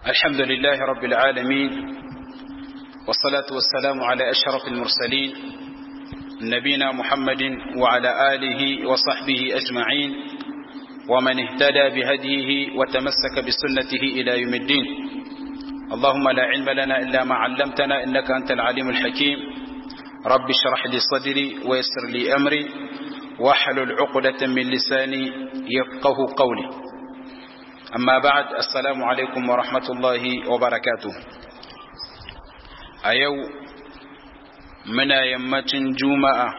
الحمد لله رب العالمين والصلاة والسلام على أشرف المرسلين نبينا محمد وعلى آله وصحبه أجمعين ومن اهتدى بهديه وتمسك بسنته إلى يوم الدين اللهم لا علم لنا إلا ما علمتنا إنك أنت العليم الحكيم رب اشرح لي صدري ويسر لي أمري واحلل عقدة من لساني يفقه قولي أما بعد السلام عليكم ورحمة الله وبركاته أيو منا يمتن جمعة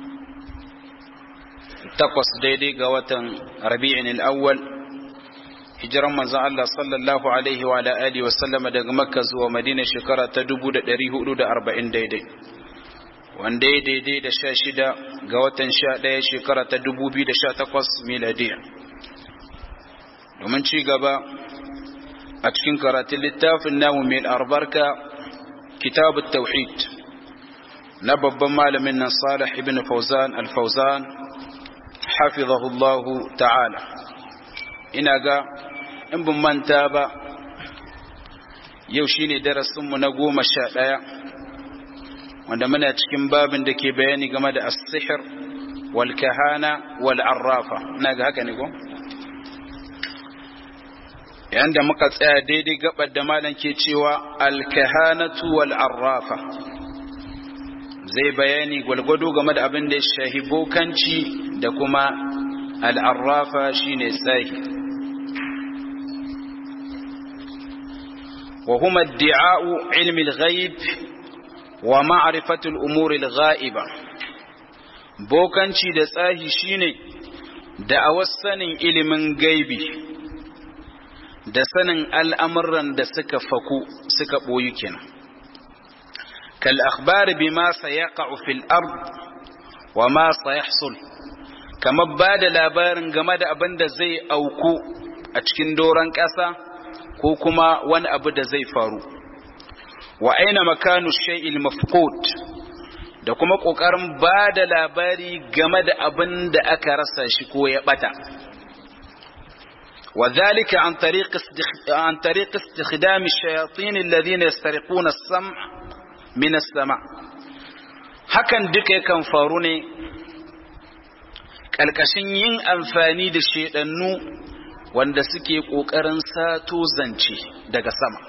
takwas daidai ga watan rabi'in al'awwal hijiran manzo Allah sallallahu alaihi wa alihi wa sallama daga makka zuwa madina shekara ta 1440 daidai wanda ya daidai da sha shida ga watan sha ɗaya shekara ta 2018 miladiya domin ci gaba a cikin karatun littafin namu mai albarka kitabut tauhid na babban malamin nan salih ibn fauzan al-fauzan hafizahullahu ta'ala ina ga in bin manta ba yau shine darasinmu na goma sha ɗaya wanda muna cikin babin da ke bayani game da as-sihr wal kahana wal arrafa ina ga haka ne ko yanda muka tsaya daidai gabar da malam ke cewa al kahanatu wal arrafa zai bayani gwalgwado game da abin da ya shahi bokanci da kuma al'arrafa shi ne tsahi wa huma di'a'u ilmi al-ghaib wa ma'rifatul umuri al-ghaiba bokanci da tsahi shine da a sanin ilimin gaibi da sanin al'amuran da suka faku suka ɓoyi kenan كالأخبار بما سيقع في الأرض وما سيحصل كما بعد labarin game da abin da zai auku a cikin doron ƙasa ko kuma wani abu da zai faru wa aina makanu shay'il mafqud da kuma ƙoƙarin ba da labari game da abin da aka rasa shi ko ya bata وذلك عن طريق عن طريق استخدام الشياطين الذين يسترقون السمع minas sama hakan duka yakan faru ne ƙalƙashin yin amfani da shaidannu wanda suke ƙoƙarin sato zance daga sama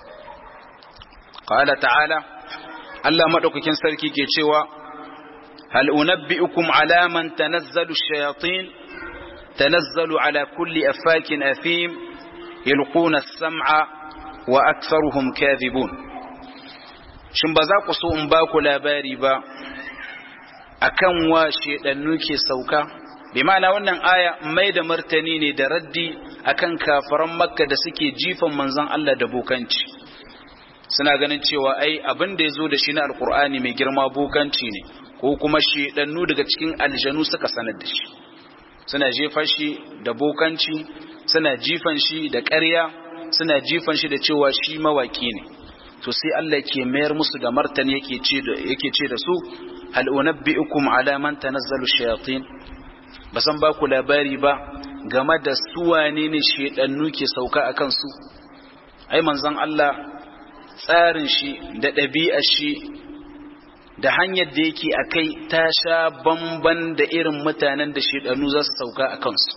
ƙala ta'ala Allah maɗaukakin sarki ke cewa hal unabbi'ukum ala man tanazzalu shayatin tanazzalu ala kulli afakin afim yulquna as-sam'a wa aktharuhum kadhibun shin ba za ku so in ba ku labari ba akan wa shedannu ke sauka bi ma'ana wannan aya mai da martani ne da raddi akan kafaran makka da suke jifan manzon Allah da bokanci suna ganin cewa ai abin da ya zo da shi na alkur'ani mai girma bokanci ne ko kuma shedannu daga cikin aljanu suka sanar da shi suna jefa shi da bokanci suna jifan shi da ƙarya suna jifan shi da cewa shi mawaki ne to sai Allah ke mayar musu da martani yake ce da yake ce da su hal unabbiukum ala man tanazzalu shayatin basan ba ku labari ba game da su wane ne shedannu ke sauka akan su ai manzon Allah tsarin shi da ɗabi'ar shi da hanyar da yake akai ta sha bamban da irin mutanen da shedannu za su sauka akan su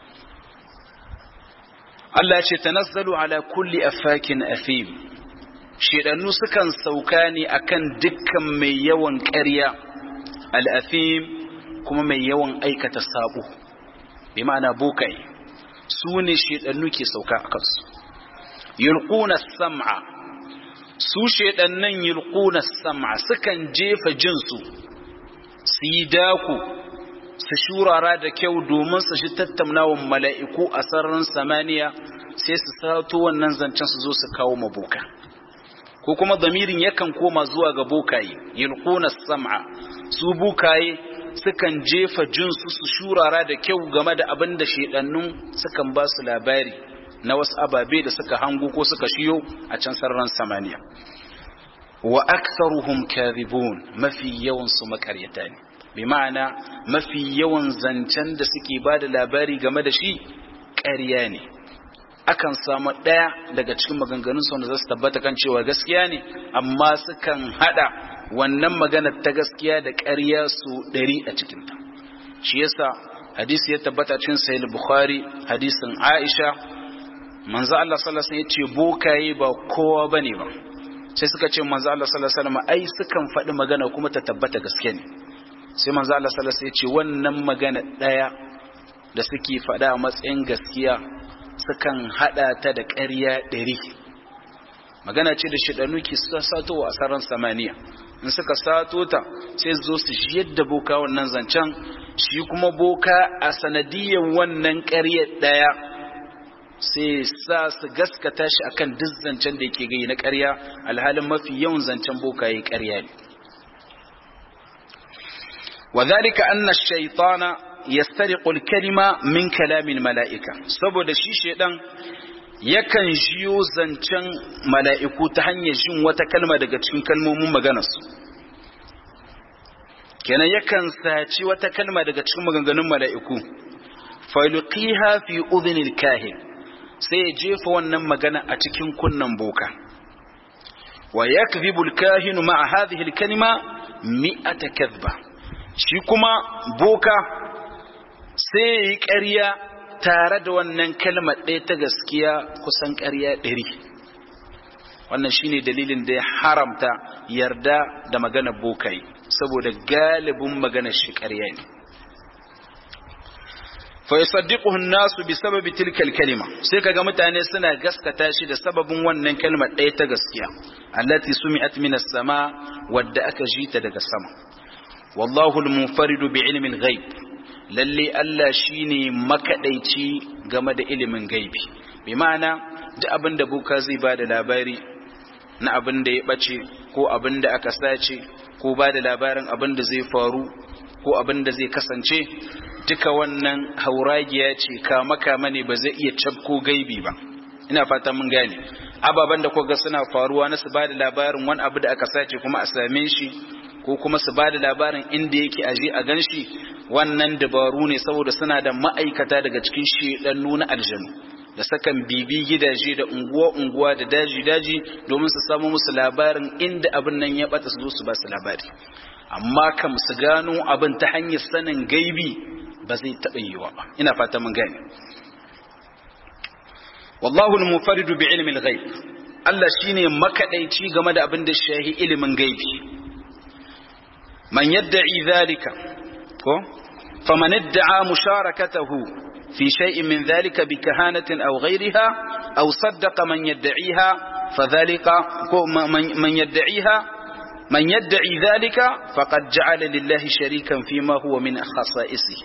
Allah ce tanazzalu ala kulli afakin afim shedannu sukan sauka ne akan dukkan mai yawan ƙarya al'afim kuma mai yawan aikata sabo bi ma'ana bokai su ne shedannu ke sauka a kansu yulquna sam'a su shedannan yulquna sam'a sukan jefa jinsu su yi daku su shurara da kyau domin su shi tattaunawan mala'iku a sararin samaniya sai su sato wannan zancen su zo su kawo maboka ko kuma damirin yakan koma zuwa ga bokaye yulquna sam'a su bokaye sukan jefa jinsu su shurara da kyau game da abin da shedannun sukan ba su labari na wasu ababe da suka hango ko suka shiyo a can sararin samaniya wa aktharuhum kadhibun mafi yawan su makaryata ne bi ma'ana mafi yawan zancen da suke ba da labari game da shi ƙarya ne akan samu ɗaya daga cikin maganganun su wanda za su tabbata kan cewa gaskiya ne amma sukan hada wannan magana ta gaskiya da ƙarya su ɗari a cikinta shi yasa hadisi ya tabbata cikin sahih bukhari hadisin aisha manzo Allah sallallahu alaihi wasallam ya ce bokaye ba kowa bane ba sai suka ce manzo Allah sallallahu alaihi wasallam ai sukan faɗi magana kuma ta tabbata gaske ne sai manzo Allah sallallahu alaihi wasallam ya ce wannan magana daya da suke faɗa a matsayin gaskiya sukan hada ta da ƙarya ɗari magana ce da shidanu ke sato a saran samaniya in suka sato ta sai zo su ji yadda boka wannan zancen shi kuma boka a sanadiyyar wannan ƙarya ɗaya sai sa su gaskata shi akan duk zancen da yake gai na ƙarya alhalin mafi yawan zancen boka yayi ƙarya ne وذلك أن الشيطان يسترق الكلمة من كلام الملائكة saboda shi shedan yakan jiyo zancen mala'iku ta hanyar jin wata kalma daga cikin kalmomin maganarsu kenan yakan saci wata kalma daga cikin maganganun mala'iku faluqiha fi udhnil kahin sai ya jefa wannan magana a cikin kunnan boka wa yakdhibu al-kahinu ma'a hadhihi al-kalima mi'ata kadhba shi kuma boka sai ya yi ƙarya tare da wannan kalmar ɗaya ta gaskiya kusan ƙarya ɗari wannan shine dalilin da ya haramta yarda da maganar bokai saboda galibin maganar shi ƙarya ne fa yusaddiquhu an-nasu bi sababi tilka al-kalima sai kaga mutane suna gaskata shi da sababin wannan kalmar ɗaya ta gaskiya allati sumi'at min as-sama wadda aka ji ta daga sama wallahu al-munfaridu bi ilmi al-ghaib lalle Allah shine makadaici game da ilimin gaibi bi ma'ana duk abin da buka zai bada labari na abin da ya bace ko abin da aka sace ko bada labarin abin da zai faru ko abin da zai kasance duka wannan hauragiya ce kama kama ne ba zai iya cabko gaibi ba ina fata mun gane ababen da kuka suna faruwa na su bada labarin wani abu da aka sace kuma a same shi ko kuma su bada labarin inda yake aje a ganshi wannan dabaru ne saboda suna da ma'aikata daga cikin shedannu na aljanu da sakan bibi gidaje da unguwa-unguwa da daji-daji domin su samu musu labarin inda abin nan ya bata su zo su ba su labari amma kam su gano abin ta hanyar sanin gaibi ba zai taɓa yiwa ba ina fata mun gane wallahu al-munfaridu bi ilmi al-ghaib Allah shine makadaici game da abin da shahi ilimin gaibi man yadda'i dhalika ko faman idda'a musharakatahu fi shay'in min dhalika bi kahanatin aw ghayriha aw saddaqa man yadda'iha fadhalika ko man yadda'iha من يدعي ذلك فقد جعل لله شريكا فيما هو من خصائصه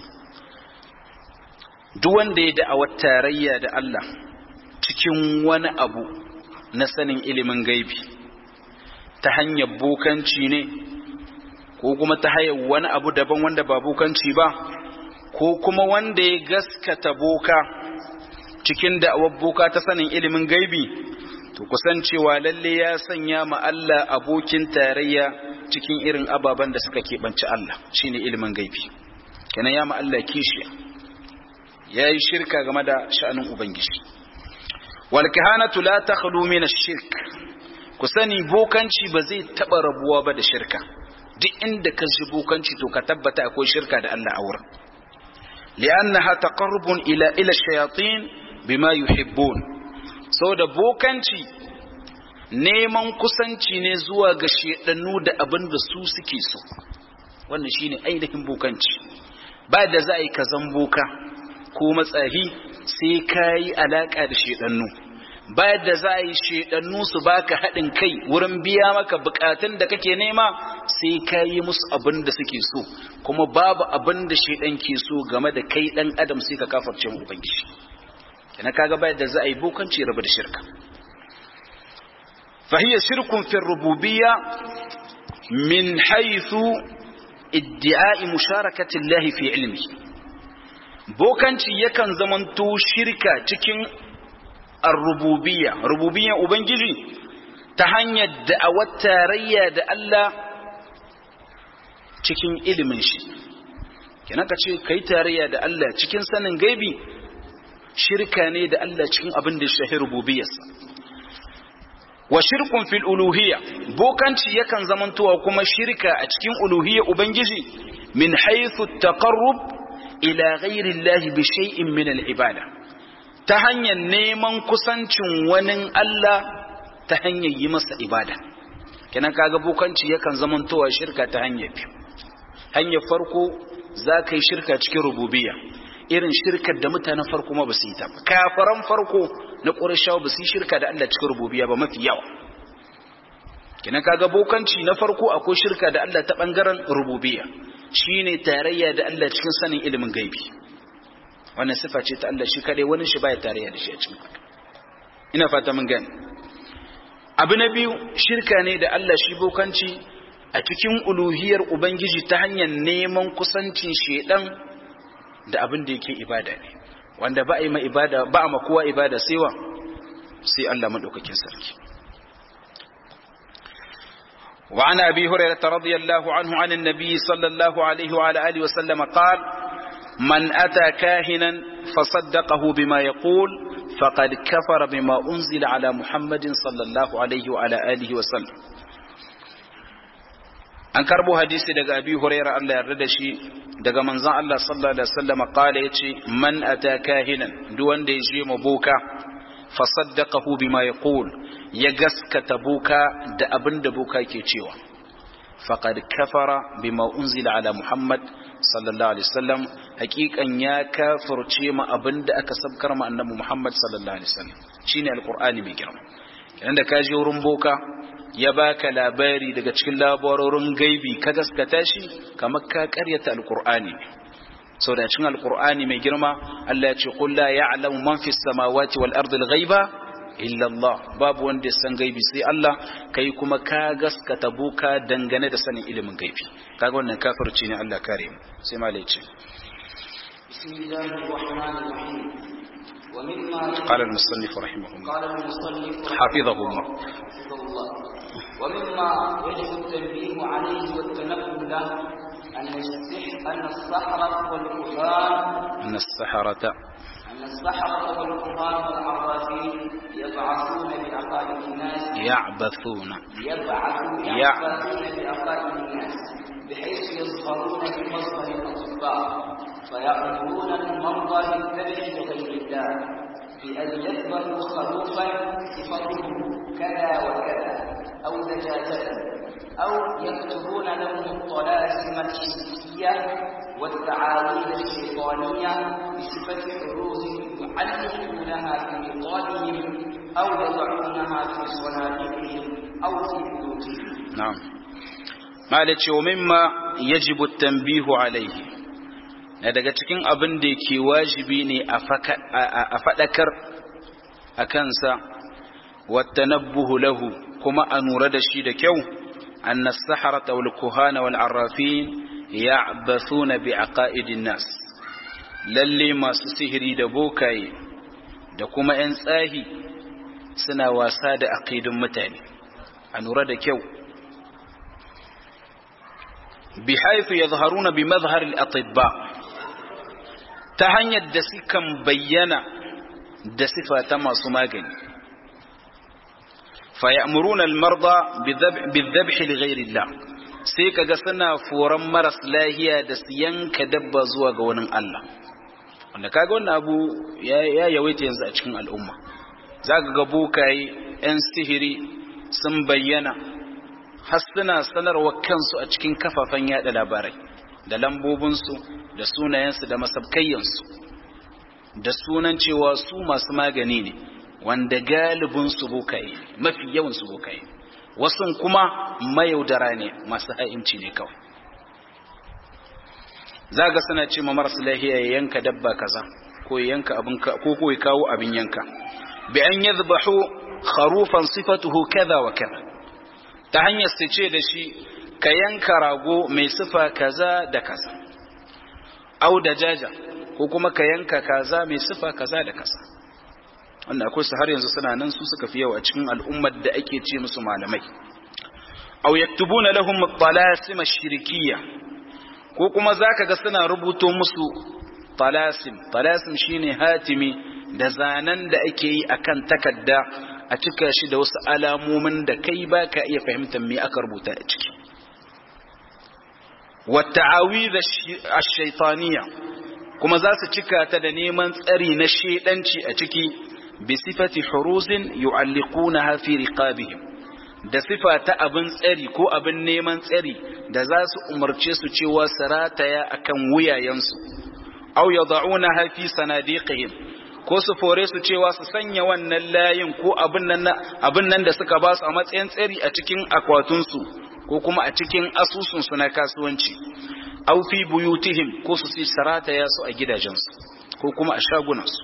duk wanda ya da'awar tarayya da Allah cikin wani abu na sanin ilimin gaibi ta hanyar bokanci ne ko kuma ta hanyar wani abu daban wanda ba bokanci ba ko kuma wanda ya gaskata boka cikin da'awar boka ta sanin ilimin gaibi to kusancewa lalle ya sanya ma Allah abokin tarayya cikin irin ababen da suka keɓanci Allah shine ilimin gaibi kenan ya ma Allah kishiya ya yi shirka game da sha'anin ubangiji wal kahanatu la takhlu min ash-shirk ku sani bokanci ba zai taba rabuwa ba da shirka duk inda ka ji bokanci to ka tabbata akwai shirka da Allah a wurin li'annaha taqarrubun ila ila shayatin bima yuhibbun saboda bokanci neman kusanci ne zuwa ga shedannu da abin da su suke so wannan shine ainihin bokanci ba da za a yi kazan boka ko matsahi sai ka yi alaƙa da shedannu ba da za a yi shedannu su baka haɗin kai wurin biya maka bukatun da kake nema sai ka yi musu abin da suke so kuma babu abin da shedan ke so game da kai ɗan adam sai ka kafarce mu ubangiji kina kaga bayar da za a yi bokanci rabu da shirka فهي شرك في الربوبية من حيث ادعاء مشاركة الله في علمه bokanci yakan zamanto shirka cikin ar-rububiyya rububiyyan ubangiji ta hanyar da'awar tarayya da Allah cikin ilimin shi kenan ka ce kai tarayya da Allah cikin sanin gaibi shirka ne da Allah cikin abin da shahi rububiyarsa wa shirkun fil uluhiyya bokanci yakan zamantowa kuma shirka a cikin uluhiyya ubangiji min haythu taqarrub ila ghairi Allah bi shay'in min al ibada ta hanyar neman kusancin wani Allah ta hanyar yi masa ibada kenan kaga bokanci yakan zamantowa shirka ta hanyar biyu hanyar farko za ka yi shirka cikin rububiyya irin shirkar da mutanen farko ma ba su yi ta kafaran farko na ƙurashawa ba su yi shirka da Allah cikin rububiyya ba mafi yawa kina kaga bokanci na farko akwai shirka da Allah ta bangaren rububiyya shine tarayya da Allah cikin sanin ilimin gaibi wannan sifa ce ta Allah shi kadai wani shi baya tarayya da shi a cikin ina fata mun gane abu na biyu shirka ne da Allah shi bokanci a cikin uluhiyar ubangiji ta hanyar neman kusancin shedan da abin da yake ibada ne wanda ba a yi ma ibada ba a ma kowa ibada sai wa sai Allah madaukakin sarki wa ana abi hurairah radiyallahu anhu anin nabi sallallahu alaihi wa alihi wa sallam qal man ata kahinan fasaddaqahu bima yaqul faqad kafara bima unzila ala muhammadin sallallahu alaihi wa alihi wa sallam an karbo hadisi daga abi huraira Allah yarda da shi daga manzon Allah sallallahu alaihi wasallam kala yace man ata kahinan duk wanda ya je maboka fa saddaqahu bima yaqul ya gaskata boka da abin da boka ke cewa faqad kafara bima unzila ala muhammad sallallahu alaihi wasallam hakikan ya kafirce ma abin da aka sabkar ma annabi muhammad sallallahu alaihi wasallam shine alqur'ani mai girma kenan da ka je wurin boka ya baka labari daga cikin labarorin gaibi ka gaskata shi kamar ka karyata alkur'ani sau da cikin alkur'ani mai girma Allah ya ce qul la ya'lamu man fis samawati wal ardi al ghaiba illa Allah babu wanda ya san gaibi sai Allah kai kuma ka gaskata buka dangane da sanin ilimin gaibi kaga wannan kafirci ne Allah kare mu sai malai ce bismillahir rahmanir rahim قال المصنف رحمه الله قال المصنف حفظه الله حفظه الله ومما يجب التنبيه عليه والتنبه له أن السحر أن السحرة والكهان أن السحرة أن السحرة والكهان والعرافين يبعثون بعقائد الناس يعبثون يبعثون يع- يعبثون بعقائد الناس بحيث يظهرون بمظهر الأطباء فيأمرون المرضى بالذبح لغير الله بأن يذبحوا خروفا صفته كذا وكذا أو دجاجة أو يكتبون لهم الطلاسم الحسية والتعاويذ الشيطانية بصفة عروض يعلقونها في رقابهم أو يضعونها في صناديقهم أو في بيوتهم نعم malai ce wa mimma yajibu tanbihu alaihi na daga cikin abin da ke wajibi ne a faɗakar a kansa wattanabbuhu lahu kuma a nura da shi da kyau anna saharata wal kuhana wal arrafin ya'bathuna bi aqaidin nas lalle masu sihiri da bokaye da kuma 'yan tsahi suna wasa da aqidun mutane a nura da kyau بحيث يظهرون بمظهر الأطباء تهني الدسكا بينا دسفة ما سماغني فيأمرون المرضى بالذبح, بالذبح لغير الله sai kaga suna foran maras lahiya da su yanka dabba zuwa ga wani Allah wanda kaga wannan abu ya yawaita yanzu a cikin al'umma za ka ga bokaye 'yan sihiri sun bayyana har suna sanarwa kansu a cikin kafafen yada labarai da lambobinsu da sunayensu da masabkayyansu da sunan cewa su masu magani ne wanda galibinsu bokaye mafi yawansu bokaye wasu kuma mayaudara ne masu ha'inci ne kawai za ga suna ce ma marasa lahiya ya yanka dabba kaza ko ya yanka abin ko ko ya kawo abin yanka bi an yadhbahu kharufan sifatuhu kaza wa kaza ta hanyar su ce da shi ka yanka rago mai sifa kaza da kaza au da jaja ko kuma ka yanka kaza mai sifa kaza da kaza wanda akwai su har yanzu suna nan su suka fi yawa a cikin al'ummar da ake ce musu malamai au yaktubuna lahum talasim ash-shirkiyya ko kuma zaka ga suna rubuto musu talasim talasim shine hatimi da zanen da ake yi akan takarda a cika shi da wasu alamomin da kai ba ka iya fahimtar me aka rubuta a ciki والتعاويذ الشيطانية kuma za su cika ta da neman tsari na shedanci a ciki bi sifati huruzin yu'alliqunaha fi riqabihim da sifa ta abin tsari ko abin neman tsari da za su umarce su cewa sarataya akan wuyayensu aw yad'unaha fi sanadiqihim ko su fore su cewa su sanya wannan layin ko abin nan abin nan da suka ba su a matsayin tsari a cikin akwatunsu ko kuma a cikin asusunsu na kasuwanci aw fi buyutihim ko su sarataya su a gidajensu ko kuma a shagunansu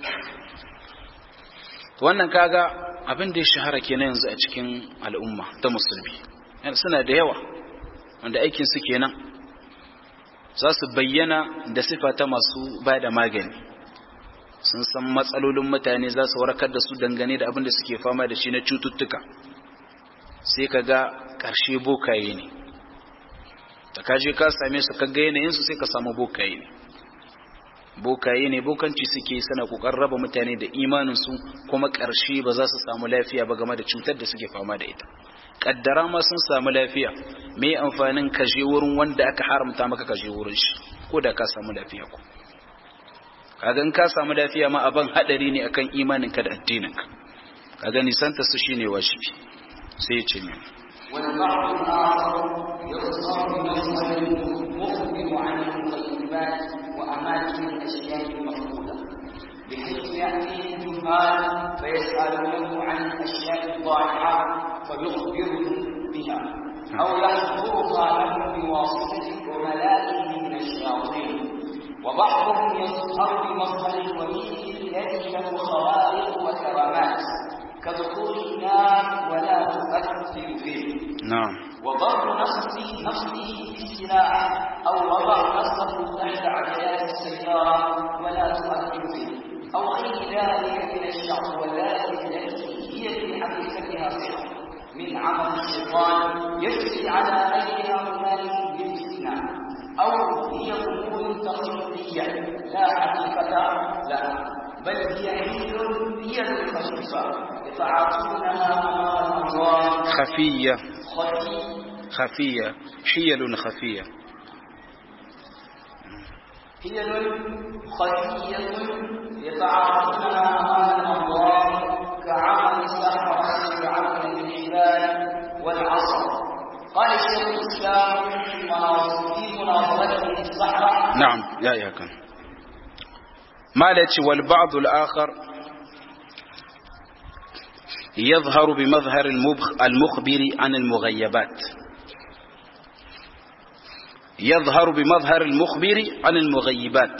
wannan kaga abin da ya shahara kenan yanzu a cikin al'umma ta musulmi suna da yawa wanda aikin su kenan za su bayyana da sifa ta masu ba da magani sun san matsalolin mutane za su warkar da su dangane da abin da suke fama da shi na cututtuka sai ka ga ƙarshe bokaye ne da kaje ka same su ka ga yanayinsu sai ka samu bokaye ne bokaye ne bokanci suke sana kokarin raba mutane da imaninsu kuma ƙarshe ba za su samu lafiya ba game da cutar da suke fama da ita kaddara ma sun samu lafiya me amfanin ka je wurin wanda aka haramta maka ka je wurin shi ko da ka samu lafiya ko kaga in ka samu lafiya ma abin hadari ne akan imaninka da addininka kaga nisanta su shine wajibi sai ya ce ne والبعض الآخر يختصر بمسألة مخبر عن المغيبات وأماكن الأشياء المفقودة بحيث يأتي الجهال فيسألونه عن الأشياء الضائعة فيخبرهم بها أو يحضرها لهم بواسطة عملائه من الشياطين وبعضهم يظهر بمظهر الولي الذي له خوارق وكرامات كدخول النار ولا تؤثر فيه نعم وضرب نفسه نفسه بالسلاح او وضع نفسه تحت عجلات السياره ولا تؤثر فيه او غير ذلك من الشهوات التي هي في حقيقتها سحر من عمل الشيطان يجري على ايديها هنالك بالاستثناء او هي امور تقليديه لا حقيقه لها بل هي حيل هي الخفيفه يتعاطونها امام الانظار خفية خفي خفية حيل خفية حيل خفية يتعاطونها أمام الأنظار كعمل السحرة بعمل الحبال والعصا قال شيخ الإسلام في مناظ- في مناظرته السحرة نعم يا يا كان مالك والبعض الآخر يظهر بمظهر المبخ- المخبر عن المغيبات يظهر بمظهر المخبر عن المغيبات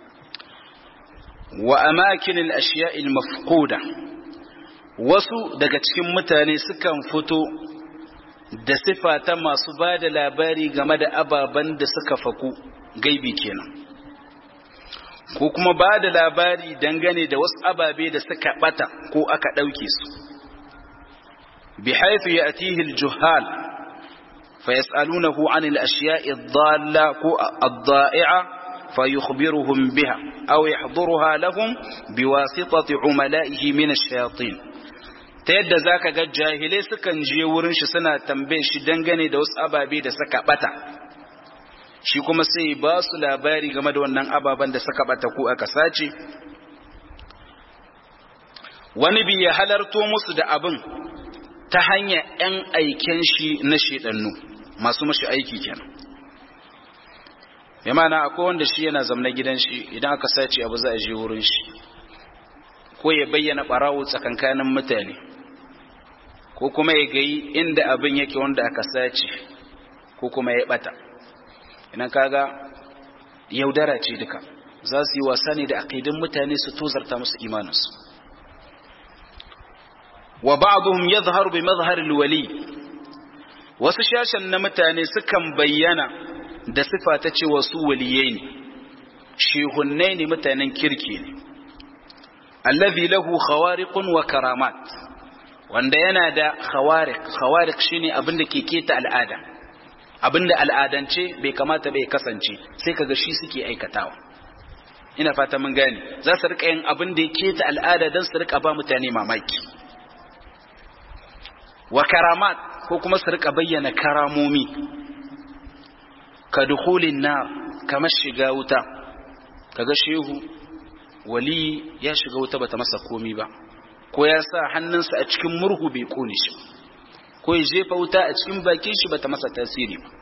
وأماكن الأشياء المفقودة wasu daga cikin mutane sukan fito da sifa ta masu ba da labari game da ababen da suka faku gaibi kenan ko kuma ba da labari dangane da wasu ababe da suka bata ko aka ɗauke su bi haifu ya atihi aljuhal fa yas'alunahu an al-ashya'i ad-dalla ko ad-da'i'a fa yukhbiruhum biha aw yahduruha lahum biwasitati umala'ihi min ash-shayatin ta yadda zaka ga jahilai sukan je wurin shi suna tambaye shi dangane da wasu ababe da suka bata shi kuma sai ba su labari game da wannan ababen da suka bata ko aka sace wani bi ya halarto musu da abin ta hanyar 'yan aiken shi na shedannu masu mashi aiki kenan ya mana akwai wanda shi yana zamna gidan shi idan aka sace abu za a je wurin shi ko ya bayyana barawo tsakankanin mutane ko kuma ya gayi inda abin yake wanda aka sace ko kuma ya bata idan kaga yaudara ce duka za su yi wasa ne da aqidin mutane su tozarta musu imaninsu wa ba'dhum yadhharu bi madhhar al-wali wasu shashan na mutane sukan bayyana da sifa ta cewa su waliyai ne shehunnai ne mutanen kirki ne allazi lahu khawariqun wa karamat wanda yana da khawariq khawariq shine abin da ke keta al'ada abinda al'adance bai kamata bai kasance sai kaga shi suke aikatawa ina fata mun gane za su rika yin abin da yake ta al'ada don su rika ba mutane mamaki wa karamat ko kuma su rika bayyana karamomi ka dukhulin nar kamar shiga wuta kaga shehu wali ya shiga wuta bata masa komi ba ko ya sa hannunsa a cikin murhu bai kone shi ko ya jefa wuta a cikin bakin shi bata masa tasiri ba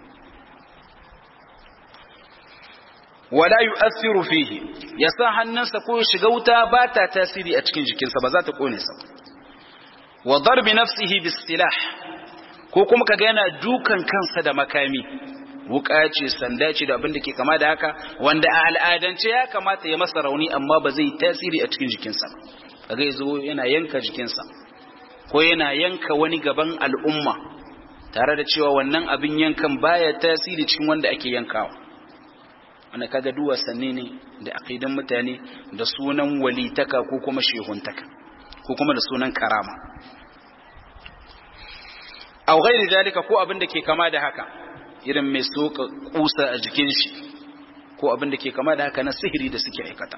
wala yu'athiru fihi ya sa hannunsa ko ya shiga wuta ba ta tasiri a cikin jikinsa ba za ta kone sa wa darbi nafsihi bis silah ko kuma kaga yana dukan kansa da makami wuka ce sanda ce da abin da ke kama da haka wanda a al'adance ya kamata ya masa rauni amma ba zai tasiri a cikin jikinsa kaga yazo yana yanka jikinsa ko yana yanka wani gaban al'umma tare da cewa wannan abin yankan baya tasiri cikin wanda ake yankawa wanda kaga duwa sanne ne da aqidan mutane da sunan walitaka ko kuma shehuntaka ko kuma da sunan karama aw ghairi dalika ko abin da ke kama da haka irin mai soka kusa a jikin shi ko abin da ke kama da haka na sihiri da suke aikata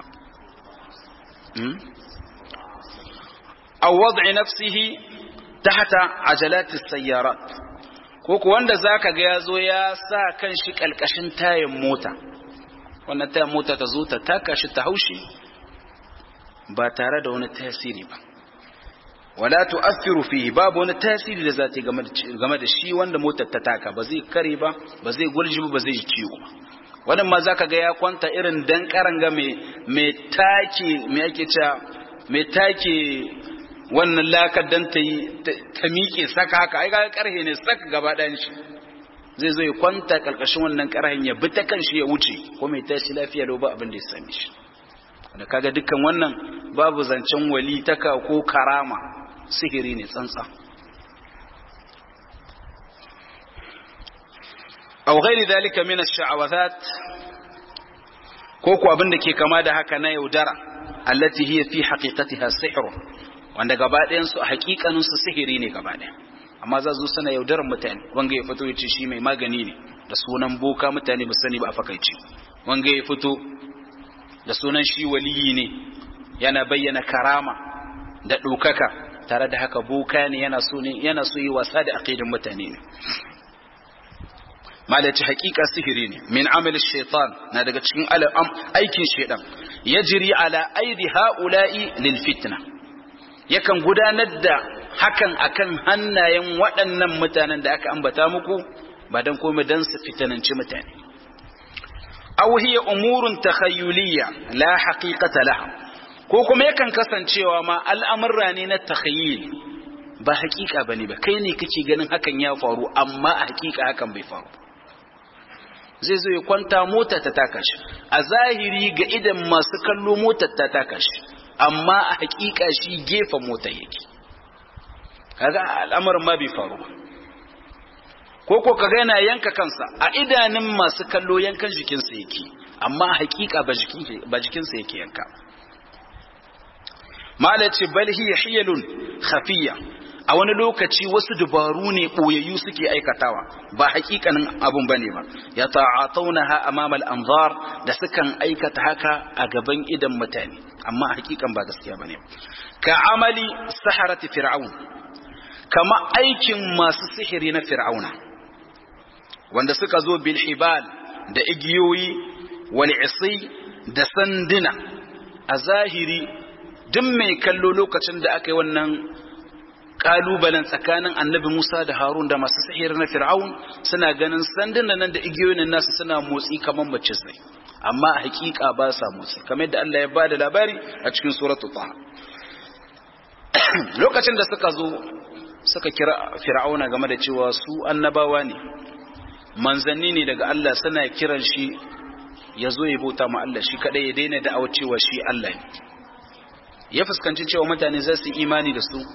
aw wad'i nafsihi tahta ajalat as-sayyarat ko ko wanda zaka ga yazo ya sa kanshi kalkashin tayin mota wannan tayin mota ta zo ta taka shi ta haushi ba tare da wani tasiri ba wala tu'athiru fihi babu wani tasiri da zata game da shi wanda motar ta taka ba zai kare ba ba zai gulji ba zai ciwo ba wannan ma zaka ga ya kwanta irin dan karanga mai mai take me yake cewa mai take wannan lakar dan ta yi ta miƙe saka haka ai ga karhe ne saka gaba ɗayan shi zai zo ya kwanta karkashin wannan karhen ya bi ta kan shi ya wuce ko mai tashi lafiya lau ba abin da ya same shi da kaga dukkan wannan babu zancen wali taka ko karama sihiri ne tsantsa aw ghairi dalika min ash-sha'awathat ko ko abin da ke kama da haka na yaudara allati hiya fi haqiqatiha sihr wanda gaba ɗayan su haƙiƙanin su sihiri ne gaba ɗaya amma za su sana yaudarar mutane wanga ya fito ya ce shi mai magani ne da sunan boka mutane ba sani ba a fakaice wanga ya fito da sunan shi waliyi ne yana bayyana karama da ɗaukaka tare da haka boka ne yana so ne yana so yi wasa da aqidin mutane ne malaci hakika sihiri ne min amal shaitan na daga cikin aikin shaitan yajri ala aidi haula'i lil fitna yakan gudanar da hakan akan hannayen waɗannan mutanen da aka ambata muku ba dan komai dan su fitananci mutane aw hiya umurun takhayyuliyya la haqiqata laha ko kuma yakan kasancewa ma al'amurra ne na takhayyul ba haƙiƙa bane ba kai ne kake ganin hakan ya faru amma a haƙiƙa hakan bai faru zai zo ya kwanta mota ta taka shi a zahiri ga idan masu kallo motar ta taka shi amma a haƙiƙa shi gefen mota yake kaga al'amarin ma bai faru ba ko ko kaga yana yanka kansa a idanun masu kallo yankan jikinsa yake amma hakika ba jikinsa yake yanka mala ce bal hiya hiyalun khafiyya a wani lokaci wasu dubaru ne boyayyu suke aikatawa ba hakikanin abun bane ba ya ta'atawnaha amama al-anzar da sukan aikata haka a gaban idan mutane amma hakikan ba gaskiya bane ka amali saharati fir'aun kama aikin masu sihiri na fir'auna wanda suka zo bil hibal da igiyoyi wal isi da sanduna a zahiri duk mai kallo lokacin da aka yi wannan kalubalen tsakanin annabi Musa da Harun da masu sihiri na fir'aun suna ganin sanduna nan da igiyoyin nasu suna motsi kamar mace sai amma a hakika ba sa motsi kamar yadda Allah ya bada labari a cikin suratul taha lokacin da suka zo suka kira fir'auna game da cewa su annabawa ne manzanni ne daga Allah suna kiran shi ya zo ya bauta ma Allah shi kadai ya daina da cewa shi Allah ne ya fuskanci cewa mutane za su imani da su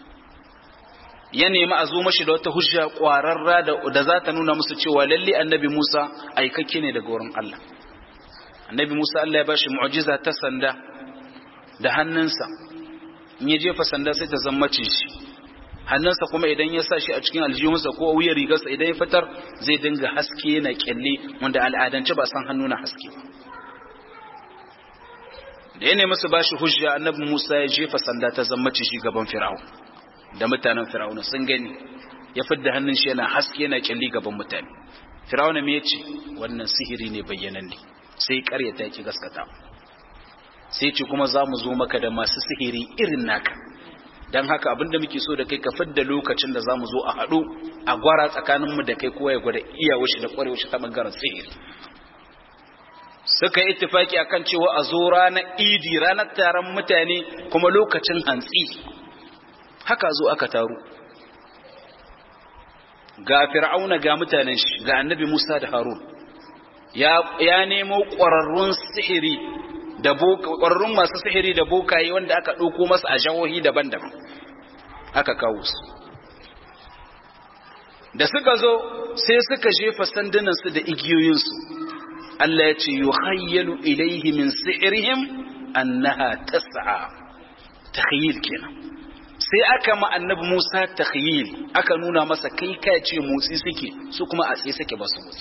ya nemi a zo mashi da wata hujja kwararra da za ta nuna musu cewa lalle annabi Musa aikakke ne daga wurin Allah annabi Musa Allah ya bashi mu'jiza ta sanda da hannunsa in ya jefa sanda sai ta zama shi hannunsa kuma idan ya sa shi a cikin aljihunsa ko wuyar rigarsa idan ya fitar zai dinga haske yana kyalle wanda al'adance ba san hannu na haske da ya nemi su bashi hujja annabi Musa ya jefa sanda ta zama shi gaban Fir'aun da mutanen Fir'aun sun gani ya fidda hannun shi yana haske yana kyalli gaban mutane Fir'aun me yace wannan sihiri ne bayyananne sai ƙaryata ki gaskata sai ce kuma za mu zo maka da masu sihiri irin naka don haka abinda muke so da kai ka fidda lokacin da za mu zo a haɗu a gwara tsakaninmu da kai kowa ya gwada iyawar shi da ƙwarewar shi ta ɓangaren sihiri suka yi ittifaki akan cewa a zo ranar idi ranar taron mutane kuma lokacin hantsi haka zo aka taru ga fir'auna ga mutanen shi ga annabi musa da harun ya nemo ƙwararrun sihiri da ƙwararrun masu sihiri da bokaye wanda aka ɗauko masa a jahohi daban-daban aka kawo su da suka zo sai suka jefa sandunansu da igiyoyinsu Allah ya ce yuhayyalu ilaihi min si'rihim annaha tas'a takhyil kenan sai aka ma annabi Musa takhyil aka nuna masa kai kai ce motsi suke su kuma a tsaye suke ba su motsi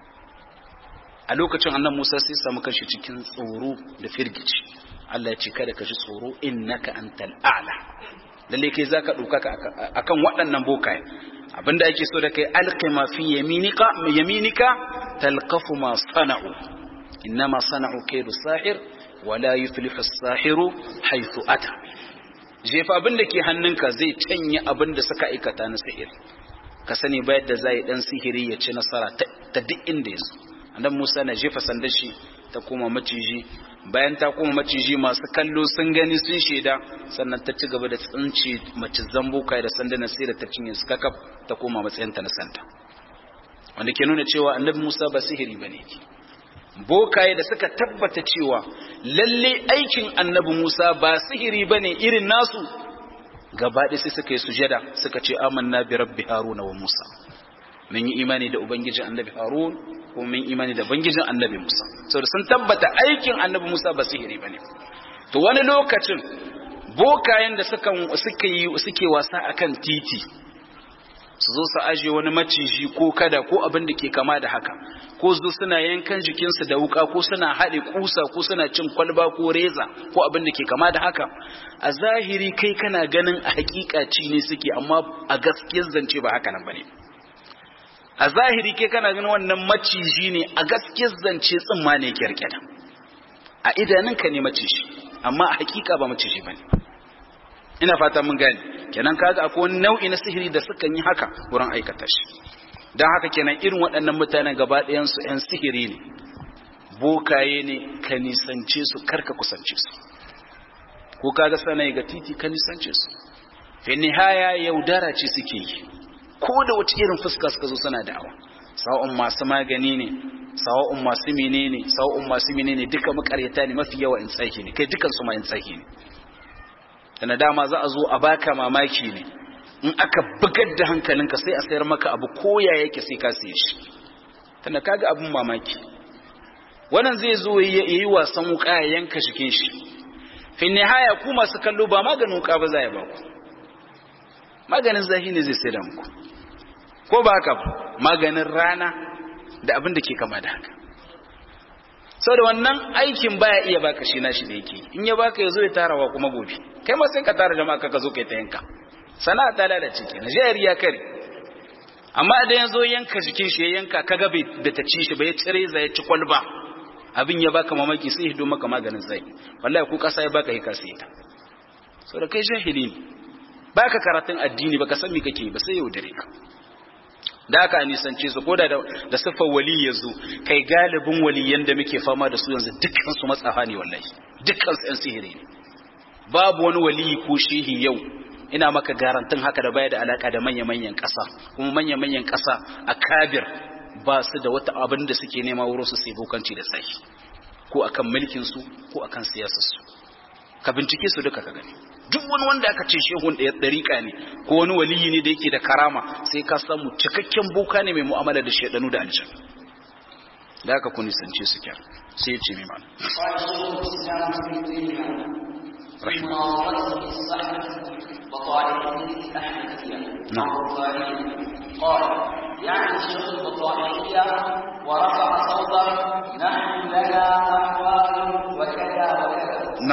a lokacin annabi Musa sai samu kanshi cikin tsoro da firgici Allah ya ce kada ka ji tsoro innaka antal a'la lalle kai zaka dauka akan waɗannan bokaye abinda ake so da kai alqima fi yaminika yaminika talqafu ma sana'u innama sana'u kaydu sahir wala yuflihu as-sahiru haythu ata jefa abinda ke hannunka zai canye abinda suka aikata na sihir ka sani ba yadda zai dan sihiri ya ci nasara ta duk inda yazo annabi Musa na jefa sandar shi ta koma maciji bayan ta koma maciji masu kallo sun gani sun shaida sannan ta ci gaba da tsinci mace zambuka da sandunan sai da ta cinye su kakaf ta koma matsayinta na santa wanda ke nuna cewa annabi Musa ba sihiri bane bokaye da suka tabbata cewa lalle aikin annabi Musa ba sihiri bane irin nasu gaba sai suka yi sujada suka ce amanna bi rabbi haruna wa musa mun yi imani da ubangijin annabi harun ko mun imani da ubangijin annabi musa saboda sun tabbata aikin annabi musa ba sihiri bane to wani lokacin bokayen da suka suka yi suke wasa akan titi su zo su aje wani maciji ko kada ko abin da ke kama da haka ko su suna yankan jikinsu da wuka ko suna haɗe kusa ko suna cin kwalba ko reza ko abin da ke kama da haka a zahiri kai kana ganin a hakika ci ne suke amma a gaskiyar zance ba haka nan bane a zahiri kai kana ganin wannan maciji ne a gaskiyar zance tsimma ne kyarkyata a idanunka ne maciji amma a hakika ba maciji bane ina fata mun gane kenan kaga akwai wani nau'i na sihiri da suka yi haka wurin aikata shi don haka kenan irin waɗannan mutanen gaba ɗayan su ƴan sihiri ne bokaye ne ka nisance su karka kusance su ko kaga sanayi ga titi ka nisance su fi nihaya yaudara ce suke yi ko da wata irin fuska suka zo suna da'awa sawa'un masu magani ne sawa'un masu menene sawa'un masu menene duka makaryata ne mafi yawa in tsaki ne kai dukan su ma in tsaki ne da dama za a zo a baka mamaki ne in aka bugar da hankalinka sai a sayar maka abu koya yake sai ka siye shi tana kaga abin mamaki wannan zai zo ya yi wasan wuka ya yanka shikin shi fi nihaya ku masu kallo ba maganin wuka ba za ya baku maganin zahi ne zai sayar muku ko ba haka maganin rana da abin da ke kama da haka sau da wannan aikin baya iya baka shi nashi da yake in ya baka ya zo ya tarawa kuma gobe kai ma sai ka tara jama'a ka zo kai ta yanka sana'a ta lalace ke najeriya ya kare amma idan ya zo yanka jikin shi ya yanka ka ga bai da ta ci shi ba ya cire za ya ci kwalba abin ya baka mamaki sai hido maka maganin zai wallahi ko kasa ya baka hika sai ta sau da kai jahili ne baka karatun addini baka san me kake ba sai yau dare ka da aka nisance su ko da da siffar wali ya zo kai galibin waliyan da muke fama da su yanzu dukkan su matsafa ne wallahi dukkan su yan sihiri ne babu wani wali ko shehi yau ina maka garantin haka da baya da alaka da manya-manyan ƙasa kuma manya-manyan ƙasa a kabir ba su da wata abin da suke nema wurin su sai bokanci da tsayi ko akan mulkin su ko akan siyasar su ka bincike su duka ka gani duk wani wanda aka ce shehun ɗaya ɗariƙa ne ko wani waliyi ne da yake da karama sai ka samu cikakken boka ne mai mu'amala da shaidanu da aljan da aka kuni sance su kyar sai ya ce mai mana نعم قال يعني الشيخ البطائية ورفع صوته نحن لنا أحوال وكذا وكذا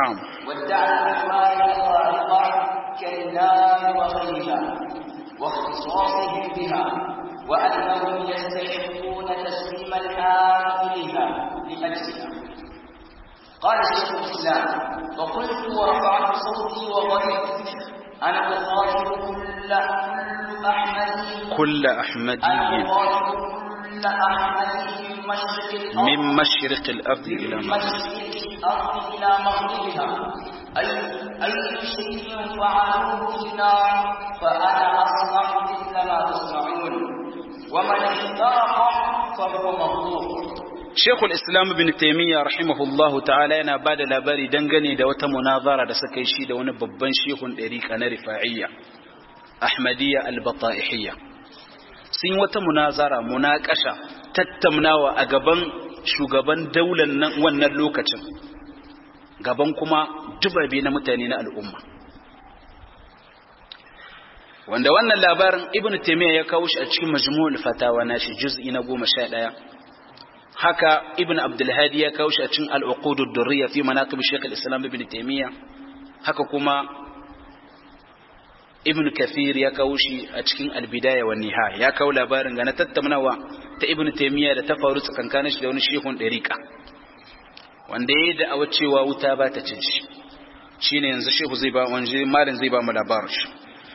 النار وغيرها واختصاصهم بها وأنهم يستحقون تسليم الحال إليها لأجلها قال شيخ الإسلام فقلت ورفعت صوتي وغضبت أنا أخاطب كل كل أحمدي كل أنا أحمدي أخاطب كل أحمدي من مشرق الأرض من مشرق الأرض إلى من مغرب مشرق الأرض إلى مغربها أي أي شيء فعلوه في النار فأنا أصنع مثل ما تصنعون ومن اخترق فهو مغلوب Shekul Islam bin Taimiyya rahimahullahu ta'ala yana ba da labari dangane da wata munazara da suka yi shi da wani babban shehun ɗariƙa na rifa'iyya, Ahmadiyya al-Bata'ihiyya. Sun yi wata munazara munakasha tattaunawa a gaban shugaban daular nan wannan lokacin, gaban kuma dubabe na mutane na al'umma. Wanda wannan labarin Ibn Taimiyya ya kawo shi a cikin majmu'ul fatawa na shi juz'i na goma sha ɗaya. haka ibn abdulhadi ya kawo shi a cikin al'uqudud durriya fi manaqib shaykh al-islam ibn taymiya haka kuma ibn kathir ya kawo shi a cikin al-bidaya wa nihaya ya kawo labarin ga na tattaunawa ta ibn taymiya da ta faru tsakankanin shi da wani shehun dariqa wanda yayi da awa cewa wuta ba ta cin shi shine yanzu shehu zai ba wanje malin zai ba mu labarin shi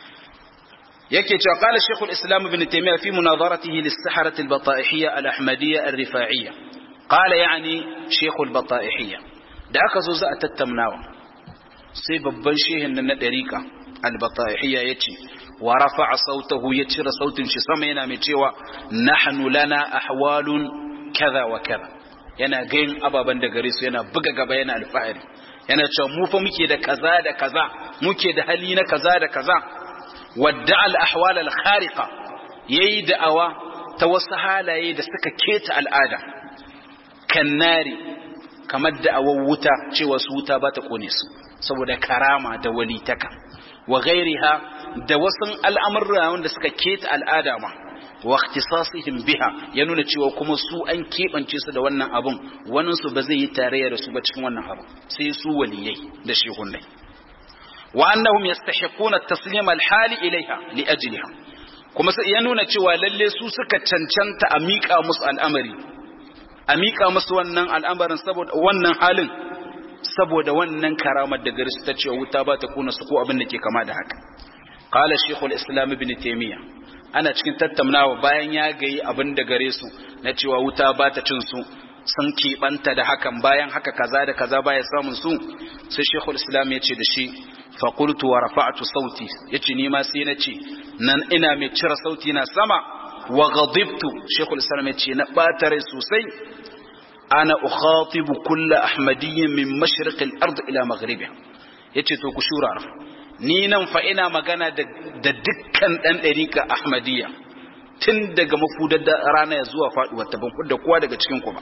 yake cewa qala shaykhul islam ibn taymiyyah fi munazaratihi lis-saharat al-bata'ihiyya al-ahmadiyya ar-rifa'iyya qala yani shaykhul bata'ihiyya da aka zo za a tattaunawa sai babban shehin nan na dariqa al-bata'ihiyya yace wa rafa'a sautahu ya cire sautin shi sama yana mai cewa nahnu lana ahwalun kaza wa kaza yana gayin ababan da gare su yana buga gaba yana alfahari yana cewa mu fa muke da kaza da kaza muke da hali na kaza da kaza wadda al-ahwal al-khariqa yayi da'awa ta wasu halaye da suka keta al'ada kannari kamar da'awar wuta cewa su wuta ba ta kone su saboda karama da walitaka wa ghairiha da wasu al'amurra wanda suka keta al'ada ma wa ikhtisasihim biha ya nuna cewa kuma su an keɓance su da wannan abun wannan su ba zai yi tarayya da su ba cikin wannan abu sai su waliyai da shehunai wa annahum yastahiquna at-taslima al-hali ilaiha li ajliha kuma sai ya nuna cewa lalle su suka cancanta a miƙa musu al'amari a miƙa musu wannan al'amarin saboda wannan halin saboda wannan karamar da gari su ta cewa wuta ba ta kuna su ko abin da ke kama da haka qala shaykhul islam ibn taymiya ana cikin tattaunawa bayan ya gayi abin da gare su na cewa wuta ba ta cin su sun keɓanta da hakan bayan haka kaza da kaza baya samun su sai shaykhul islam ya ce da shi faƙultu wa rafa'atu sauti ya ce ni ma sai na ce nan ina mai cire sauti na sama wa ghadibtu shekul islam ya ce na ɓata rai sosai ana ukhatibu kulla ahmadiyyin min mashriqil ard ila maghribiha yace to ku shura ni nan fa ina magana da dukkan dan dariƙa ahmadiyya tun daga mafudar da rana ya zuwa faduwar ta ban da kowa daga cikin ku ba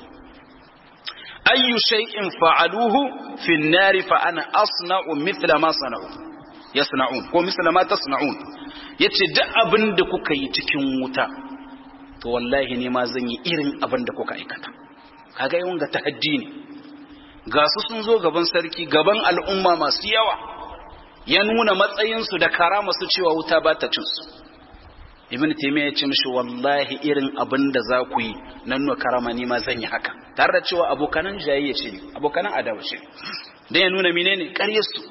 ayyu shay'in fa'aluhu fi an-nar fa ana asna'u mithla ma sana'u yasna'un ko mithla ma tasna'un yace duk abin da kuka yi cikin wuta to wallahi ne ma zan yi irin abin da kuka aikata kaga yawan ga tahaddi ne ga su sun zo gaban sarki gaban al'umma masu yawa ya nuna matsayinsu da karama su cewa wuta ba ta cin su ibn taymiya ya ce mishi wallahi irin abin da za ku yi nan nuna karama ni ma zan yi haka tare da cewa abokanan jayayya ce abokanan adawa ce dan ya nuna menene ƙaryar su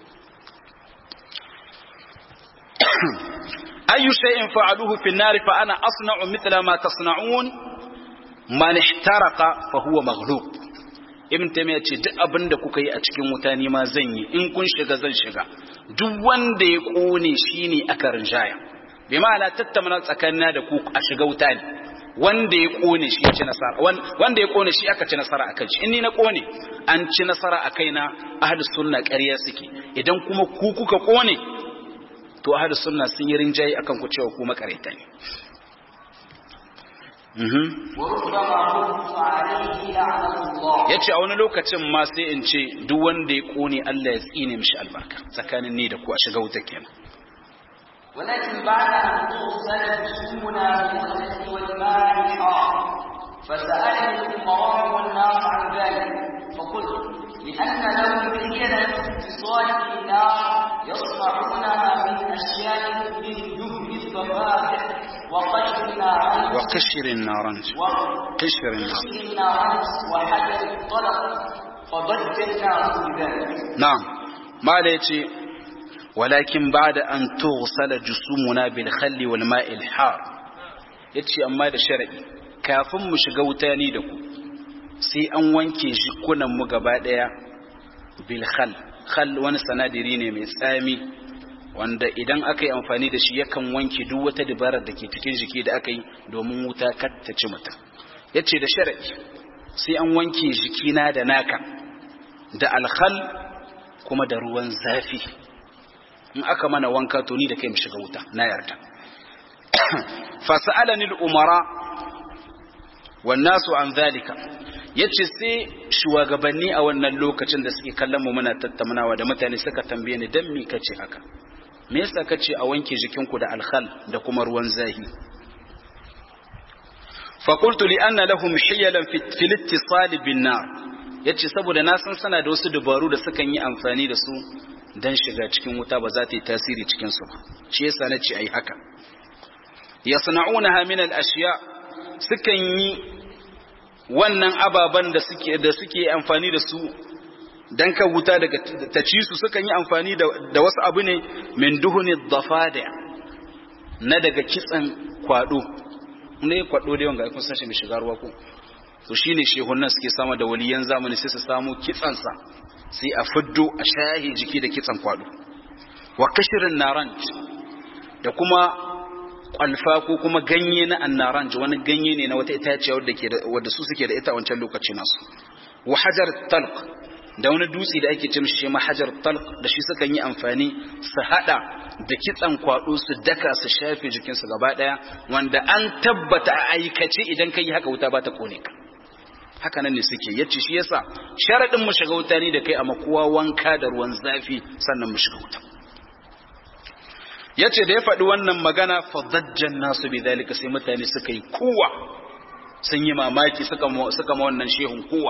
ayu shay'in fa'aluhu fi an-nar fa ana asna'u mithla ma tasna'un man ihtaraqa fa huwa maghlub ibn taymiya ce duk abin da kuka yi a cikin wuta ni ma zan yi in kun shiga zan shiga duk wanda ya kone shine aka rinjaya bi ma'ana tattauna tsakanina da ku a shiga wuta ne wanda ya kone shi ya ci nasara wanda ya kone shi aka ci nasara a kan shi in ni na kone an ci nasara a kaina ahli sunna ƙarya suke idan kuma ku kuka kone to ahli sunna sun yi rinjaye akan ku cewa ku makareta ne ya ce a wani lokacin ma sai in ce duk wanda ya kone Allah ya tsine mishi albarka tsakanin ni da ku a shiga wuta kenan ولكن بعد أن تغسل جسومنا بالخلق والماء الحار فسألني الأمراء والناس عن ذلك فقلت لأن لهم حيلة اتصال النار يصنعونها من أشياء الضفادع وقشر النارنج وقشر النارنج قشر النارنج وقشر النارنج وحجر الطلق فضج الناس بذلك نعم ما ليتي ولكن بعد أن تغسل جسومنا بالخل والماء الحار yace amma da sharadi kafin mu shiga wuta ni da ku sai an wanke jikunan mu gaba daya bil khal khal wani sanadiri ne mai tsami wanda idan aka yi amfani da shi yakan wanke duk wata dabarar da ke cikin jiki da aka yi domin wuta kar ta ci mutum yace da sharadi sai an wanke jikina da naka da alkhal kuma da ruwan zafi in aka mana wanka to ni da kai mu shiga wuta na yarda fas'alani al-umara wan nasu an zalika yace sai shugabanni a wannan lokacin da suke kallon mu muna tattaunawa da mutane suka tambaye ni dan me kace haka me yasa kace a wanke jikinku da alkhal da kuma ruwan zahi fa qultu li anna lahum hiyalan fi al-ittisal bin nar yace saboda na san sana da wasu dabaru da sukan yi amfani da su dan shiga cikin wuta ba za ta yi tasiri cikin su ba shi yasa nace ai haka yasna'unaha min al-ashya sukan yi wannan ababan da suke da suke amfani da su dan ka wuta daga ta ci su sukan yi amfani da, da wasu abu ne min duhuni dhafada na daga kitsan kwado ne kwado da wanga kun san shi mai shiga ruwa ko to shine shehunan suke sama da waliyan zamani sai su samu kitsan sa sai a fiddo a shahi jiki da kitsan kwado wa kashirin naranj da kuma kwalfa ko kuma ganye na annaranj wani ganye ne na wata itaciya wadda ke wadda su suke da ita a wancan lokaci nasu wa hajar talq da wani dutse da ake ce mishi shi ma hajar talq da shi sukan yi amfani su hada da kitsan kwado su daka su shafe jikinsu gaba daya wanda an tabbata a aikace idan kai haka wuta ba ta kone ka haka nan ne suke yace shi yasa sharadin mu shiga wuta ne da kai amma kowa wanka da ruwan zafi sannan mu shiga wuta yace da ya faɗi wannan magana fadajjan nasu bi zalika sai mutane suka yi kuwa sun yi mamaki suka suka ma wannan shehun kuwa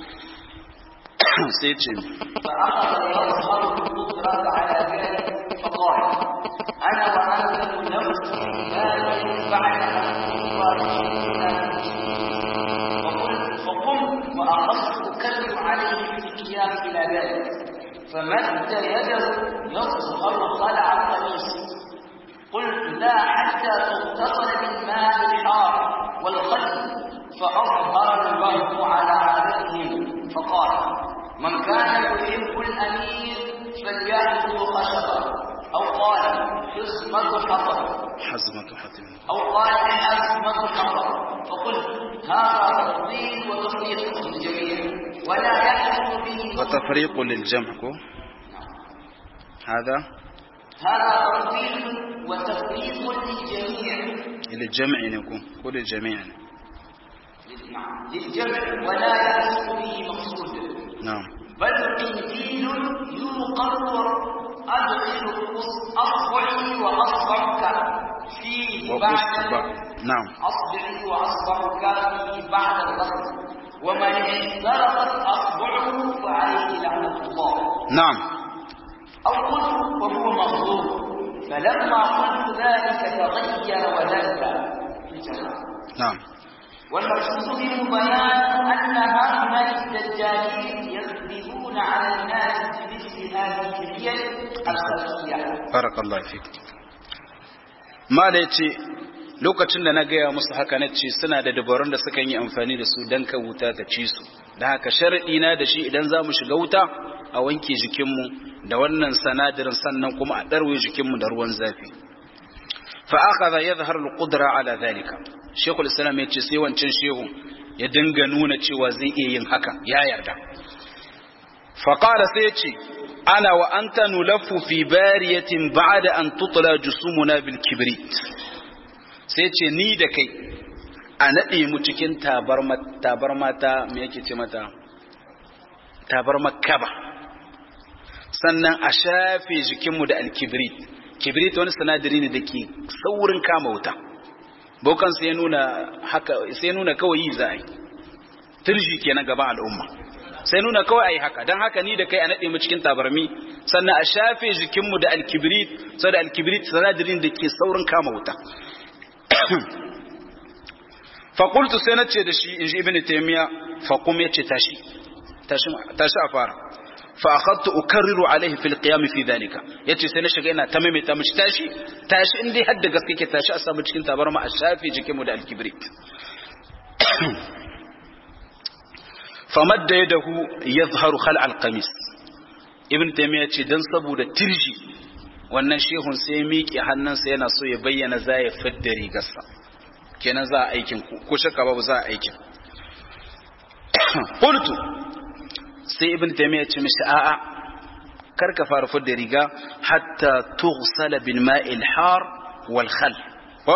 sai ce فأخذ يظهر القدرة على ذلك فقال أنا وأنت نفسي ذلك بعد أن وقلت فقمت وأخذت أكلم عليه في القيام إلى ذلك فمد يده يظهر خلع القميص قلت لا حتى تغتسل بالماء الحار والخل فأظهر الوهم على عادتهم فقال من كان يحب الأمير فليأخذ خشبا أو قال حزمة حطب حزمة حتم أو قال حزمة حطب فقلت هذا تفضيل وتفريط للجميع ولا يحكم به وتفريق للجمع كو هذا هذا تفضيل وتفريط للجميع للجمع يكون كل الجميع للجمع ولا يحكم به مقصود نعم بل قنديل يوقر أدخل أصبعي وأصبعك فيه بعد وأصبع نعم أصبعي وأصبعك فيه بعد الغسل ومن احترقت أصبعه فعليه لعنة الله نعم أو قلت وهو مغضوب فلما قلت ذلك تغير ولذ نعم والمقصود منه بيان أن هؤلاء الدجالين يكذبون على الناس بمثل هذه الحيل الخفية بارك الله فيك ما da yace lokacin da na gaya musu haka na ce suna da dabarun da suka yi amfani da su don ka wuta ta ci su da haka sharaɗi na da shi idan za mu shiga wuta a wanke jikinmu da wannan sanadirin sannan kuma a ɗarwe jikinmu da ruwan zafi fa akhadha yadhhar al-qudra ala dhalika shaykhul islam yace sai wancan shehu ya dinga nuna cewa zai iya yin haka ya yarda fa qala sai yace ana wa anta nulaffu fi bariyatin ba'da an tutla jusumuna bil kibrit sai ce ni da kai a nade mu cikin tabarma tabarma ta me yake ce mata tabarma kaba sannan a shafe jikinmu da alkibrit kibrit wani sanadari ne da ke saurin kama wuta bokan sai ya nuna haka sai ya nuna kawai yi za a yi turji kenan gaban al'umma sai nuna kawai ayi haka dan haka ni da kai a nade mu cikin tabarmi sannan a shafe jikinmu da alkibrit saboda alkibrit sanadirin da ke saurin kama wuta faƙultu sai na ce da shi in ji ibn taimiyya faƙum ya ce tashi tashi a fara fa'akattu ukarriru alaihi fil qiyam fi dhalika yace sai na shiga ina ta maimaita mishi tashi tashi in dai hadda gaske ke tashi a samu cikin tabarma a shafe jikin mu da alkibrit famadda yadahu yadhharu khal alqamis ibn taimiyya ce dan saboda tirji wannan shehun sai ya miƙe hannunsa yana so ya bayyana za ya fidda rigarsa kenan za a aikin ko shakka babu za a aikin qultu sai ibn taymiya ce mishi a'a kar ka fara fidda riga hatta tughsala bil ma'il har wal khal ko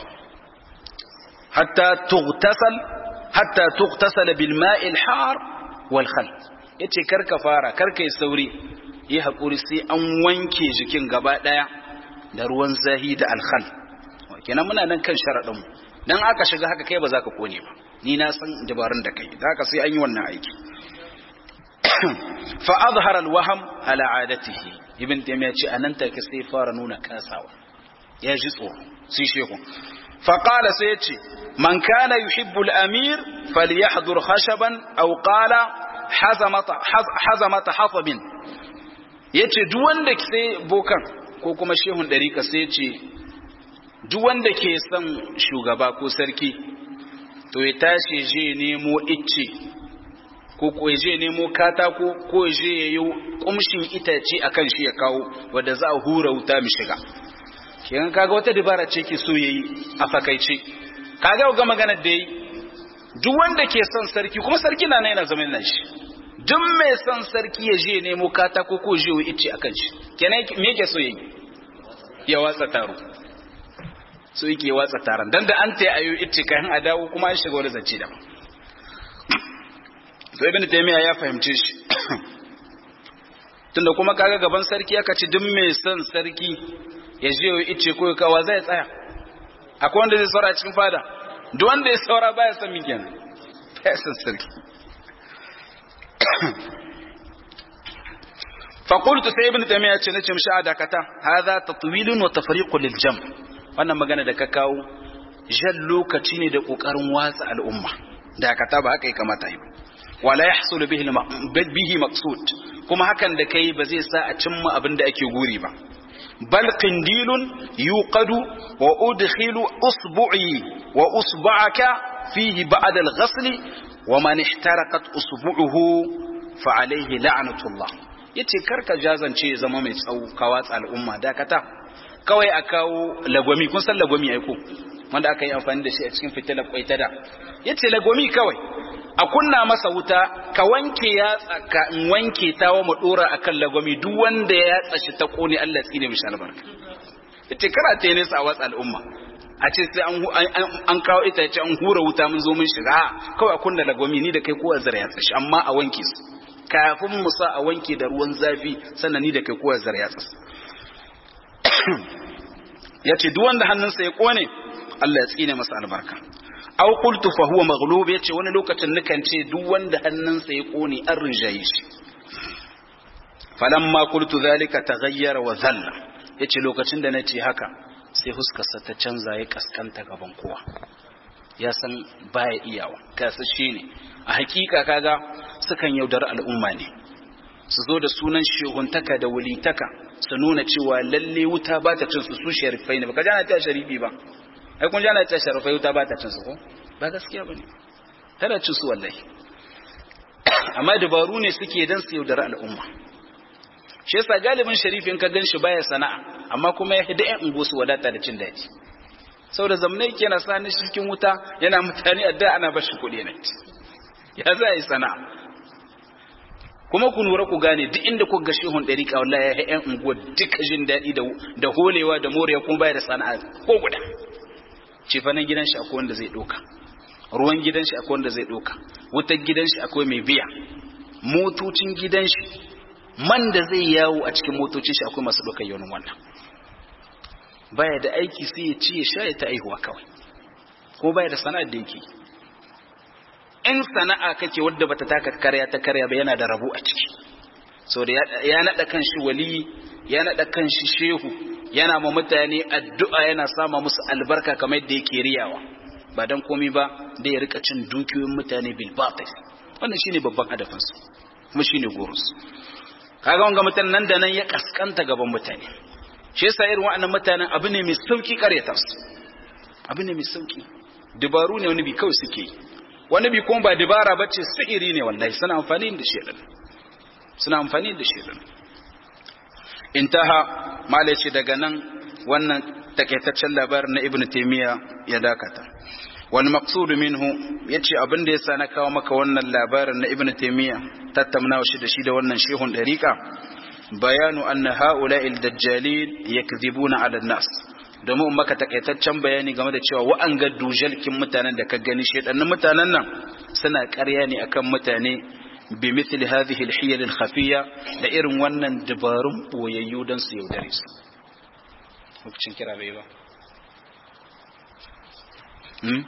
hatta tughtasal hatta tughtasala bil ma'il har wal khal yace kar ka fara kar kai sauri yi hakuri sai an wanke jikin gaba daya da ruwan zahi da alkhal kenan muna nan kan sharadin mu dan aka shiga haka kai ba za ka kone ba ni na san dabarun da kai da haka sai an yi wannan aiki fa azhara alwaham ala adatihi ibn taymiya ce anan take sai fara nuna kasawa ya ji tsoro sai shehu fa qala sai yace man kana yuhibbu al-amir falyahdhur khashaban aw qala hazamata hazamata hasabin yace duk wanda sai bokan ko kuma shehun dariƙa sai yace duk wanda ke son shugaba ko sarki to ya tashi je nemo icce ko ko je nemo katako ko je yayi kumshin itace akan shi ya kawo wanda za a hura wuta mi shiga kiyan kaga wata dabara ce ke so yayi a fakaice kaga ga maganar da yi duk wanda ke son sarki kuma sarki na nan yana zaman nan shi duk mai son sarki ya je nemo katako ko je yayi icce akan shi kenan me yake so yayi ya watsa taro so yake watsa taron dan da an ta ayo ita kayan a dawo kuma an shiga wani zance da so ibn taymiya ya fahimce shi tunda kuma kaga gaban sarki aka ci duk mai son sarki ya je ya ice ko kawa zai tsaya akwai wanda zai saura cikin fada duk wanda ya saura baya son min kenan baya son sarki فقلت سي ابن تيميه ce nace mishi adakata hadha tatwilun wa tafriqun lil jam' wannan magana da ka kawo jan lokaci ne da kokarin watsa al'umma da ka ba haka ya kamata yi wala yahsul bihi bihi maqsud kuma hakan da kai ba zai sa a cimma abin da ake guri ba bal qindilun yuqadu wa udkhilu usbu'i wa usba'aka fihi ba'da al-ghasl wa man ihtaraqat usbu'uhu fa alayhi la'natullah yace karka jazance zama mai tsawo ka watsa al'umma dakata kawai a kawo lagwami kun san lagwami aiko wanda aka yi amfani da shi a cikin fitilar kwaita da ya ce lagwami kawai a kunna masa wuta ka wanke ya tsaka in wanke ta wa dora a kan lagwami duk wanda ya tsashi ta kone Allah tsine mishi albarka ya ce kara ta nesa a watsa al'umma a ce sai an kawo ita ya ce an hura wuta mun zo mun shiga kawai a kunna lagwami ni da kai kowa zara ya tsashi amma a wanke su kafin mu sa a wanke da ruwan zafi sannan ni da kai kowa zara ya tsashi ya ce duk wanda hannunsa ya kone Allah ya tsine masa albarka aw qultu fa huwa maghlub yace wani lokacin nukan ce duk wanda hannunsa ya kone an rinjaye shi falamma qultu zalika taghayyara wa dhalla yace lokacin da nace haka sai huskarsa ta canza ya kaskanta gaban kowa ya san baya iyawa kasa shine a hakika kaga sukan yaudar al'umma ne su zo da sunan shehuntaka da wulitaka su nuna cewa lalle wuta ba ta cin su su sharifai ne baka jana ta sharifi ba ai kun jana ta sharifai wuta ba ta cin su ko ba gaskiya bane tana cin su wallahi amma dabaru ne suke dan su yaudar al'umma shi yasa galibin sharifin ka ganshi baya sana'a amma kuma ya hida yan ungo su wadata da cin daji saboda zamnai yake na sani cikin wuta yana mutane adda ana bashi kuɗi ne ya za yi sana'a kuma ku lura ku gane duk inda ku ga shehun ɗariƙa wallahi ya ƴan unguwa duka jin daɗi da holewa da morewa kuma baya da sana'a ko guda cefanen gidan shi akwai wanda zai ɗauka ruwan gidan shi akwai wanda zai ɗauka wutar gidan shi akwai mai biya motocin gidan shi man da zai yawo a cikin motocin shi akwai masu ɗaukar yaunin wannan baya da aiki sai ya ci ya sha ya ta aihuwa kawai kuma baya da sana'ar da yake in sana'a kake wadda bata taka karya ta karya ba yana da rabu a ciki so da ya nada kan shi wali ya nada kan shi shehu yana ma mutane addu'a yana sama musu albarka kamar yadda yake riyawa ba dan komai ba da ya rika cin dukiyoyin mutane bil batil wannan shine babban hadafin su kuma shine gorus kaga wanga mutan nan da nan ya kaskanta gaban mutane shi yasa irin wa'annan mutanen abu ne mai sauki karyata su abu ne mai sauki dabaru ne wani bi kawai suke yi wani bi kuma ba dabara bace sihiri ne wallahi suna amfani da shedan suna amfani da shedan intaha malaci daga nan wannan takaitaccen labarin na ibnu taymiya ya dakata wal maqsud minhu yace abin da yasa na kawo maka wannan labarin na ibnu taymiya tattaunawa shi da shi da wannan shehun dariqa bayanu anna ha'ula'il dajjalin yakdhibuna 'ala an-nas domin maka takaitaccen bayani game da cewa wa'anga dujalkin mutanen da ka gani shedannin mutanen nan suna ƙarya ne akan mutane bi mithli hadhihi al-hiyal al-khafiyya da irin wannan dabarun boyayyu dan su yaudare su lokacin kira bai ba hmm